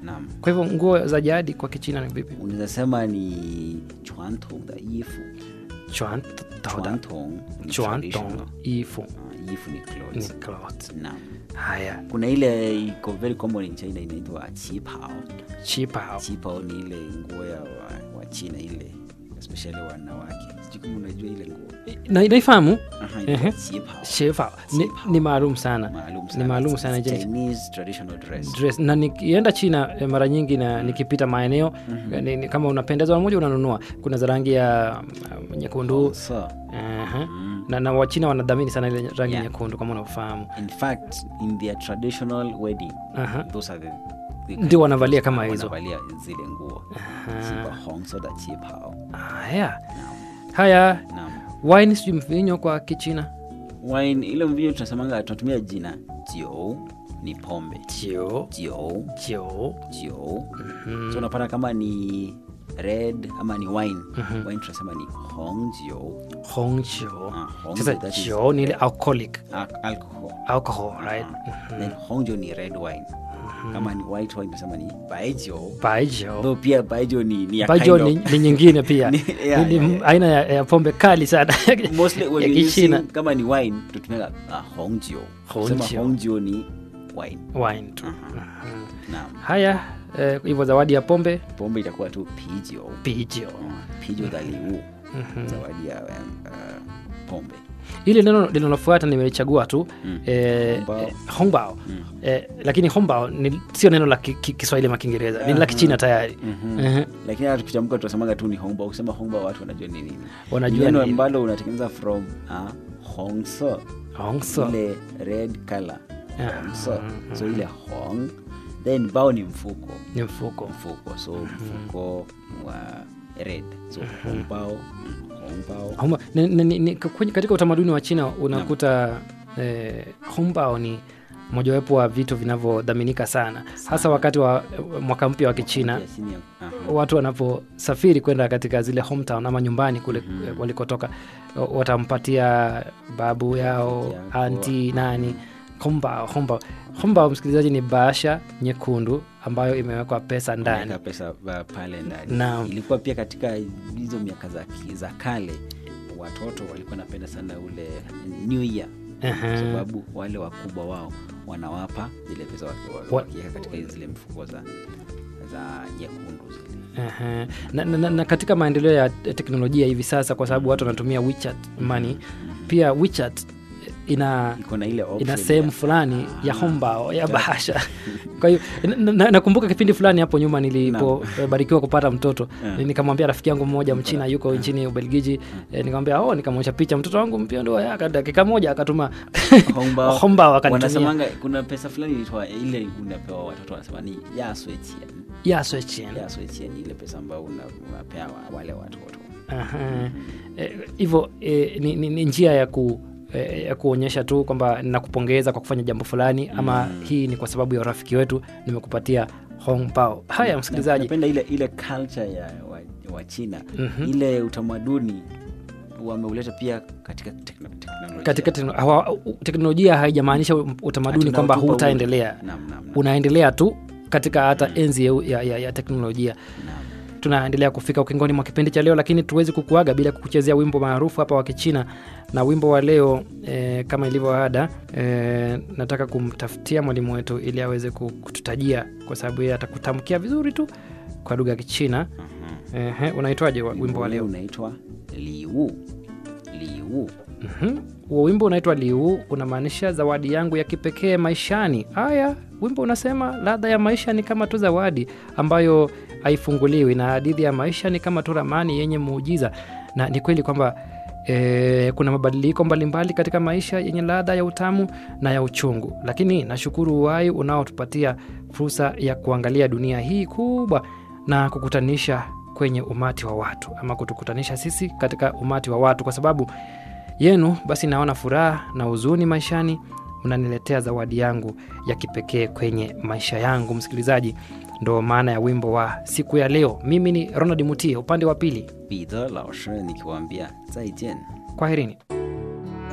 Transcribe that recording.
naam kwa hivyo nguo za jadi kwa kichina ni vipi unaweza sema ni 传统的衣服 chuan 传统ni chuan traditional. ifu Ah, 衣服ni ni clothes cloth naam haya kuna ile iko very common in china inaitwa chipao chipao chipao ni ile nguo ya wa, wa china ile especially wanawake sijui kama unajua ile nguo na naifahamu Aha, Ehe. inaitwa chipao shefao ni, Chipao. ni maalum sana maalum ni maalum sana It's James. Chinese traditional dress dress na nikienda china eh, mara nyingi na nikipita maeneo ni, ni, kama unapendezwa na moja unanunua kuna za rangi ya uh, nyekundu so Aha. na, na wachina wanadhamini sana ile rangi Yeah. nyekundu kama unavyofahamu in fact in their traditional wedding Aha. those are the, the Ndio wanavalia kama hizo. wanavalia zile nguo Ziba hongso da chipao haya haya naam wine sijui mvinyo kwa kichina wine ile mvinyo tunasemanga tunatumia jina jiu ni pombe jio jiu jio jiu so unapata kama ni red ama ni wine wine tunasema ni hongjiu hongjio Ah, hongjiu, sasa that is jio ni ile alcoholic al- alcohol alcohol right then hongjiu ni red wine kama ni white wine tunasema ni baijiu baijo though pia baijiu ni, ni a baijo kind ni, of- ni nyingine pia Ni- yeah, ni, ni yeah, yeah. aina ya, ya pombe kali sana mostly when ya you're kichina using, kama ni wine tutumia uh, hongjiu kusema Hongjiu. hongjiu ni wine wine tu naam haya eh, hivyo zawadi ya pombe pombe itakuwa tu pijiu pijo pijo dhaliu zawadi ya um, uh, pombe hili neno linalofuata nimelichagua tu Mm. eh, Hongbao. eh, hongbao eh, lakini hongbao ni sio neno la ki- ki- kiswahili ama kiingereza ni la kichina tayari Ehe. lakini hata tukitamka tunasemanga tu ni hongba ukisema hongba watu wanajua ni nini Wanajua neno nini. ambalo unatengeneza from uh, hongso hongso ile red color Ah, hongso so ile hong then bao ni mfuko ni mfuko mfuko so mfuko wa red so hongbao hongbao Hongbao- ni- ni- ni- ni- kwenye- katika utamaduni wa china unakuta eh, hongbao ni mojawapo wa vitu vinavyodhaminika sana hasa wakati wa eh, mwaka mpya wa kichina Ya senior. Aha. watu wanaposafiri kwenda katika zile hometown ama nyumbani kule eh, walikotoka wa- watampatia babu yao Yako. anti nani hombao hombao hombao msikilizaji ni bahasha nyekundu ambayo imewekwa pesa ndani Weka pesa ba- pale ndani Naam. ilikuwa pia katika hizo miaka za, ki- za kale watoto walikuwa napenda sana ule new year kwa sababu wale wakubwa wao wanawapa zile pesa waki- wa- Wa- wakiweka katika zile mfuko za za nyekundu zile Ehe. na, na, na, na katika maendeleo ya teknolojia hivi sasa kwa sababu watu wanatumia WeChat money pia WeChat ina iko na ile ina option sehemu ya- fulani ya hombao ya bahasha kwa hiyo na- na- nakumbuka kipindi fulani hapo nyuma nilipobarikiwa kupata mtoto Yeah. nikamwambia rafiki yangu mmoja mchina yuko nchini ubelgiji eh, nikamwambia oh nikamwonyesha picha mtoto wangu mpya ndo yaka dakika moja akatuma Hombao. hombao akanitumia wanasemanga kuna pesa fulani inaitwa ile unapewa watoto wanasema ni yaswechien yaswechien yaswechien ile pesa ambayo una- unapewa wale watoto Aha. Eh, hivyo eh, ni, ni, ni njia ya ku eh, ya kuonyesha tu kwamba nakupongeza kwa kufanya jambo fulani ama hii ni kwa sababu ya urafiki wetu nimekupatia hongbao haya msikilizaji napenda ile ile culture ya wa, wa china ile utamaduni wameuleta pia katika tekno, teknolojia katika tekno- hawa- u- teknolojia haijamaanisha utamaduni Hatuna kwamba utupa hutaendelea ule. Naam, naam, naam, unaendelea tu katika hata enzi ya, ya, ya, ya teknolojia naam. tunaendelea kufika ukingoni mwa kipindi cha leo lakini tuwezi kukuaga bila kukuchezea wimbo maarufu hapa wa kichina na wimbo wa leo e, kama ilivyo ada e, nataka kumtafutia mwalimu wetu ili aweze ku- kututajia kwa sababu yeye atakutamkia vizuri tu kwa lugha ya kichina Ehe, unaitwaje wa- wimbo wa Ule leo unaitwa liu liu Mhm. huo wimbo unaitwa liu unamaanisha zawadi yangu ya kipekee maishani haya wimbo unasema ladha ya maisha ni kama tu zawadi ambayo haifunguliwi na hadithi ya maisha ni kama tu ramani yenye muujiza na ni kweli kwamba E, kuna mabadiliko mbalimbali katika maisha yenye ladha ya utamu na ya uchungu lakini nashukuru uhai unaotupatia fursa ya kuangalia dunia hii kubwa na kukutanisha kwenye umati wa watu ama kutukutanisha sisi katika umati wa watu kwa sababu yenu basi naona furaha na huzuni maishani mnaniletea zawadi yangu ya kipekee kwenye maisha yangu msikilizaji ndo maana ya wimbo wa siku ya leo mimi ni ronald mutie upande wa pili bidhe lao shi nikiwaambia zaijian kwaherini